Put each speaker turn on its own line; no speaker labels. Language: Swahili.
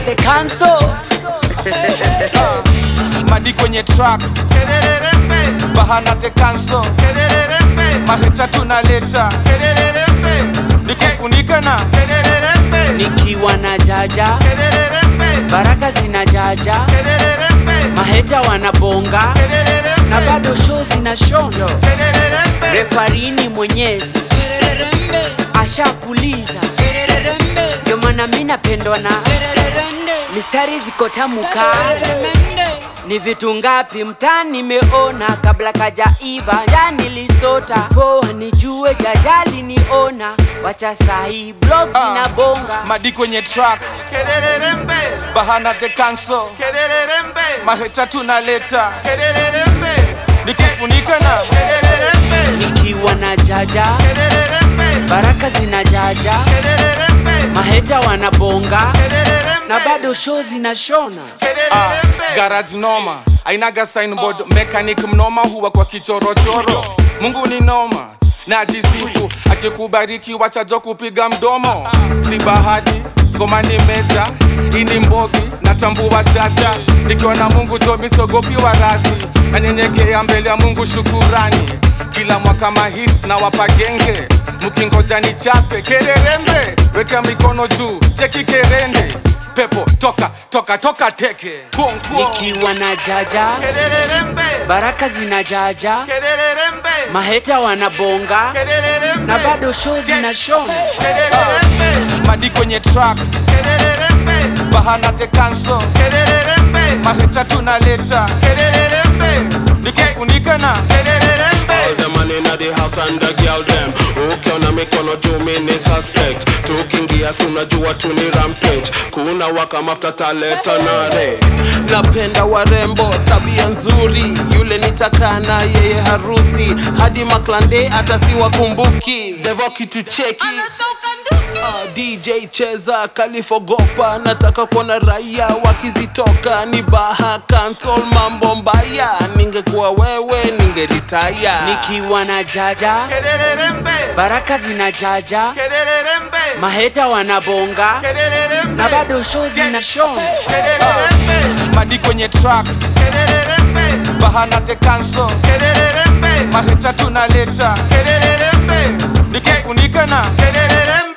the council.
madi kwenye track bahana the council mahita tunaleta nikufunika na
Nikiwa na jaja, baraka zina jaja, maheta wanabonga na bado show zina shondo. Refarini mwenyezi ashapuliza, ndio maana mi napendwa na mistari ziko tamu kali. Ni vitu ngapi mtaani nimeona kabla kajaiva ja nilisota poa nijue jajali niona wacha sahi blog
Ah,
inabonga
madi kwenye track bahana the council mahita tunaleta nikufunika na
nikiwa na jaja baraka zina jaja maheta wanabonga na bado show zinashona
Ah, garage noma ainaga signboard mechanic mnoma huwa kwa kichorochoro mungu ni noma na jisifu akikubariki wachajo kupiga mdomo si bahati ngoma ni meja ini mbogi natambua jaja nikiwa na mungu jomisogopi wa rasi nanyenyekea mbele ya mungu shukurani kila mwaka mahits na wapagenge mkingoja ni chape kererembe weka mikono juu cheki kerende pepo toka toka toka teke Kuong, kuong.
nikiwa na jaja baraka zina jaja maheta wanabonga na bado show zinashona
madi kwenye track bahana the council mahita tunaleta nikufunika na
All the man inna the house and the girl them ukiona mikono juu mini suspect tukiingia si unajua tu ni rampage kuna waka mafuta taleta nare napenda warembo tabia nzuri yule nitakana yeye harusi hadi maklande hata si wakumbuki devo kitu cheki Ah, DJ cheza kalifogopa nataka kuona raia wakizitoka ni baha cancel mambo mbaya ningekuwa wewe ningeritaya
nikiwa na jaja baraka zina jaja maheta wanabonga na bado show zinashona
madi kwenye track bahana the council mahita tunaleta nikufunika na